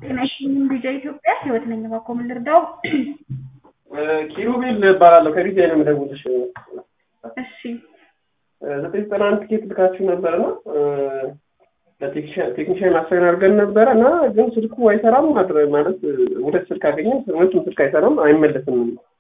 ጤና ይስጥልኝ ቪዲዮ ኢትዮጵያ ህይወት ነኝ። እባክዎ ምን ልርዳው? ኪሩቤል እባላለሁ ከቢዚ ነው የምደውልሽ። እሺ ዘጠኝ ዘጠና አንድ ቲኬት ልካችሁ ነበረ እና ቴክኒሽያን አሳይን አድርገን ነበረ እና ግን ስልኩ አይሰራም ማድረግ ማለት ሁለት ስልክ አገኘን፣ ሁለቱም ስልክ አይሰራም፣ አይመለስም።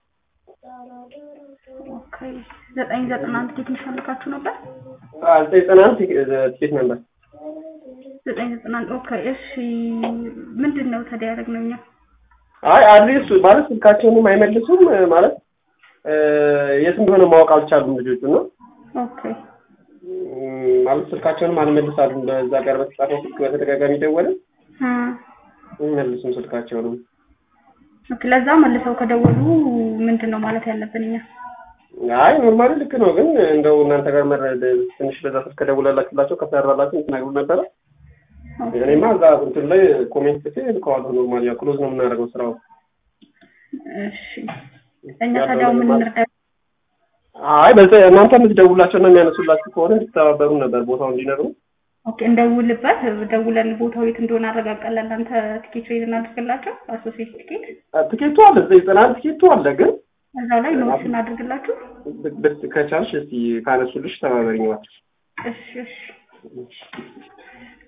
ኦኬ ዘጠኝ ዘጠና አንድ ቴክኒሻን ልካችሁ ነበር? ዘጠኝ ዘጠና አንድ ቲኬት ነበር። ዘጠኝ ዘጠና አንድ ኦኬ። እሺ ምንድን ነው ታዲያ ያደረግነው እኛ? አይ አድሬስ ማለት ስልካቸውንም አይመልሱም ማለት የት እንደሆነ ማወቅ አልቻሉም ልጆቹ ነው ኦኬ ማለት ስልካቸውንም አልመልሳሉም። በዛ ጋር በተጻፈው ስልክ በተደጋጋሚ ደወለ እ አይመልሱም ስልካቸውንም። ኦኬ ለዛ መልሰው ከደወሉ ምንድን ነው ማለት ያለብን እኛ? አይ ኖርማሊ ልክ ነው፣ ግን እንደው እናንተ ጋር መረድ ትንሽ በዛ ስልክ ከደውላላችሁላቸው ከሰራላችሁ ትነግሩ ነበረ። እኔማ እዛ እንትን ላይ ኮሜንት ጽፌ ልከዋለሁ። ኖርማሊ ያው ክሎዝ ነው የምናደርገው ስራው። እሺ እኛ ታዲያው ምን እንርዳ? አይ በዛ እናንተ የምትደውላቸው እና የሚያነሱላችሁ ከሆነ እንድትተባበሩ ነበር ቦታው እንዲነግሩ። ኦኬ እንደውልበት ደውለን ቦታው የት እንደሆነ አረጋግጠን ለእናንተ ቲኬት ሬዝ እናድርግላቸው። አሶሴት ቲኬት ቲኬቱ አለ እዛ ዘጠና አንድ ቲኬቱ አለ፣ ግን እዛው ላይ ኖት እናድርግላችሁ። ብት ከቻልሽ እስቲ ካነሱልሽ ተባበሪኝ እባክሽ። እሺ እሺ